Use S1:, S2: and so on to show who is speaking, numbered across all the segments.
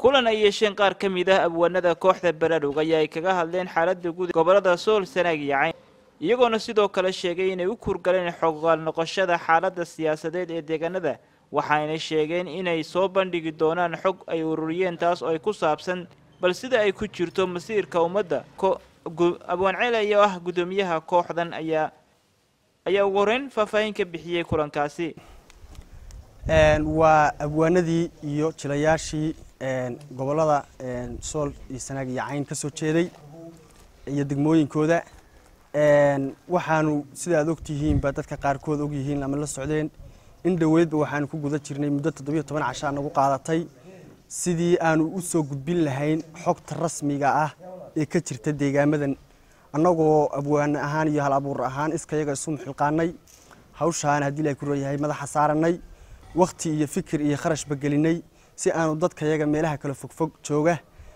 S1: kulan ay yeesheen qaar ka mid ah abwaanada kooxda baraarug ayaa ay kaga hadleen xaaladda guud gobolada sool sanaag iyo cayn iyagoona sidoo kale sheegay inay u kurgaleen xogaal noqoshada xaaladda siyaasadeed ee deegaanada waxaayna sheegeen inay soo bandhigi doonaan xog ay ururiyeen taas oo ay ku saabsan bal sida ay ku jirto masiirka ummadda abwaan ceel ayaa ah guddoomiyaha kooxdan ayaa ayaa ugu horeyn faahfaahin ka bixiyey kulankaasi
S2: waa abwaanadii iyo jilayaashii gobolada sool iyo sanaag iyo cayn ka soo jeeday iyo degmooyinkooda waxaanu sida aad ogtihiinba dadka qaarkood ogyihiin ama la socdeen in dhoweydba waxaanu ku guda jirnay muddo toddobiyo toban cashaa nagu qaadatay sidii aanu u soo gudbin lahayn xogta rasmiga ah ee ka jirta deegaamadan annagoo abwaane ahaan iyo hal abuur ahaan iskayaga isu muxilqaanay hawshaan haddii ilahay ku rooyahay madaxa saaranay wakhti iyo fikir iyo kharashba gelinay si aanu dadkayaga meelaha kale fogfog jooga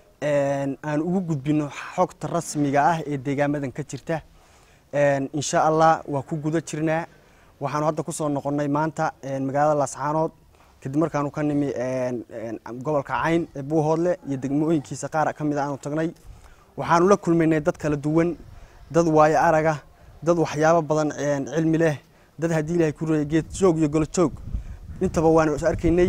S2: aanu ugu gudbino xogta rasmiga ah ee deegaamadan ka jirta insha allah waa ku guda jirnaa waxaanu hadda kusoo noqonnay maanta magaalada laascaanood kadib markaanu ka nimi gobolka cayn ee buuhoodle iyo degmooyinkiisa qaar ka mid a aanu tagnay waxaanu la kulmaynay dad kala duwan dad waayo araga dad waxyaabo badan cilmi leh dad haddii ilahay ku reeyay geed joog iyo golo joog intaba waanu is arkaynay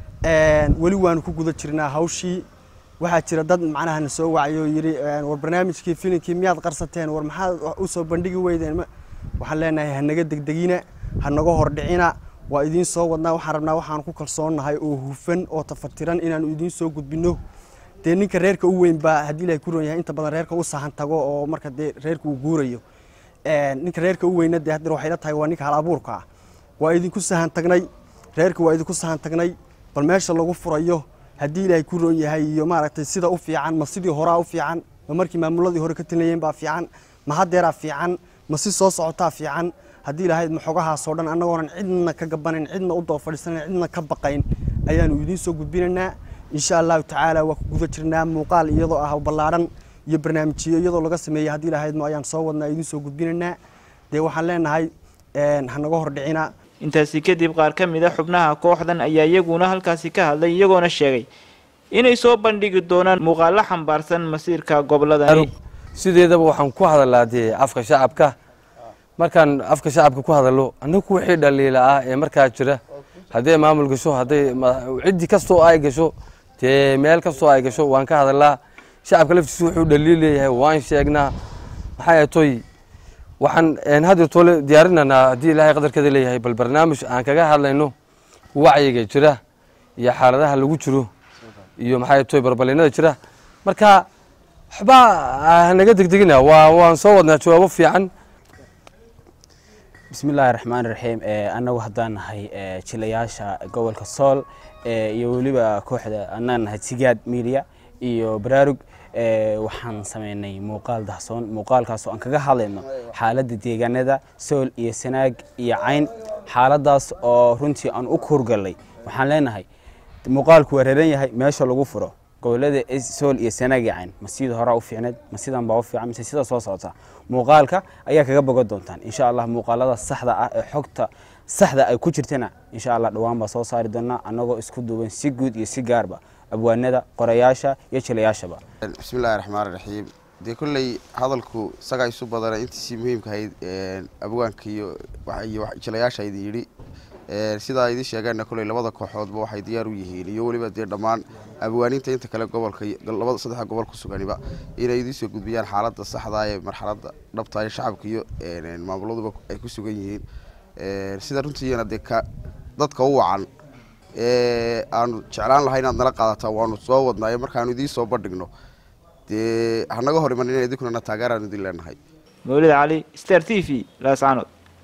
S2: weli waanu ku guda jirnaa hawshii waxaa jira dad macnaha na soo wacay oo yidhi war barnaamijkii filinkii miyaad qarsateen war maxaad u soo bandhigi weydeen waxaan leenahay hanaga degdegina hanaga hordhicina waa idiin soo wadnaa waxaan rabnaa waxaan ku kalsoonnahay oo hufan oo tafatiran inaanu idiin soo gudbino dee ninka reerka u weyn baa haddii ilahay ku roon yahay inta badan reerka u sahan tago oo marka dee reerka uu guurayo ninka reerka u weyna dee haddana waxay la tahay waa ninka hal abuurka ah waa idinku sahan tagnay reerka waa idinku sahan tagnay bal meesha lagu furayo haddii ilaahay ku roon yahay iyo maaragtay sida u fiican ma sidii horaa u fiican ma markii maamuladii hore ka talinayeen baa fiican ma haddeeraa fiican ma si soo socotaa fiican haddii lahayd maxogahaasoo dhan annagoonan cidna ka gabanayn cidna u daba fadhiisanayn cidna ka baqayn ayaanu idiin soo gudbinaynaa insha allahu tacaala waa ku guda jirnaa muuqaal iyadoo ah ballaadhan iyo barnaamijyo iyadoo laga sameeyey haddii lahayd ma ayaan soo wadnaa idiin soo gudbinaynaa dee waxaan leenahay hanaga hordhicina
S1: intaasi kadib qaar ka mid a xubnaha kooxdan ayaa iyaguna halkaasi ka hadlay iyagoona sheegay inay soo bandhigi doonaan muuqaalo xambaarsan masiirka goboladani
S3: sideedaba waxaan ku hadalaa dee afka shacabka markaan afka shacabka ku hadalo anagu wixii dhaliila ah ee markaa jira hadday maamul gasho hadday ciddi kastoo ay gasho dee meel kastoo ay gasho waan ka hadalaa shacabka laftiisu wuxuu dhaliil leeyahay waan sheegnaa maxaa toy waxaan hadda toole diyaarinanaa haddii ilaahay qadarkeeda leeyahay bal barnaamij aan kaga hadlayno wacyiga jira iyo xaaladaha lagu jiro iyo maxaa toy barbalinada jira marka waxba hanaga degdegina waa waan soo wadnaa jawaabo fiican
S4: bismi illaahi raxmaan raxiim annagu haddaan nahay jilayaasha gobolka sool iyo weliba kooxda annaan nahay sigaad media iyo baraarug waxaan sameynay muuqaal dahsoon muuqaalkaas oo aan kaga hadlayno xaaladda deegaanada sool iyo sanaag iyo cayn xaaladaas oo runtii aan u kurgalay waxaan leenahay muuqaalku waa reeran yahay meesha lagu furo gobolada sool iyo sanaag iyo cayn ma sida horaa u fiicneed ma sidan baa u fiican mise sida soo socota muuqaalka ayaa kaga bogan doontaan insha allah muuqaalada saxda ah ee xogta saxda ay ku jirtana insha allah dhowaan baa soo saari doonaa annagoo isku duuban si guud iyo si gaarba abwaanada qorayaasha iyo jilayaashaba
S5: bismillahi raxmaan raxiim dee kolley hadalku isagaa isu badana intiisii muhiimka ahayd abwaanka iyo iyo jilayaasha idin yidhi sidaa idin sheegeenna kolley labada kooxoodba waxay diyaar u yihiin iyo weliba dee dhammaan abwaaninta inta kale gobolka labada saddexa gobol ku suganiba inay idiin soo gudbiyaan xaaladda saxda ee marxaladda dhabta ee shacabka iyo maamuladuba ay ku sugan yihiin sida runtiina dee ka dadka u wacan aanu jeclaan lahay inaad nala qaadataan waanu soo wadnaayo markaanu idiin soo bandhigno dee hanaga hor iman in idinkuna taageeraan idin leenahay
S1: mawlid cali star t v laascaanood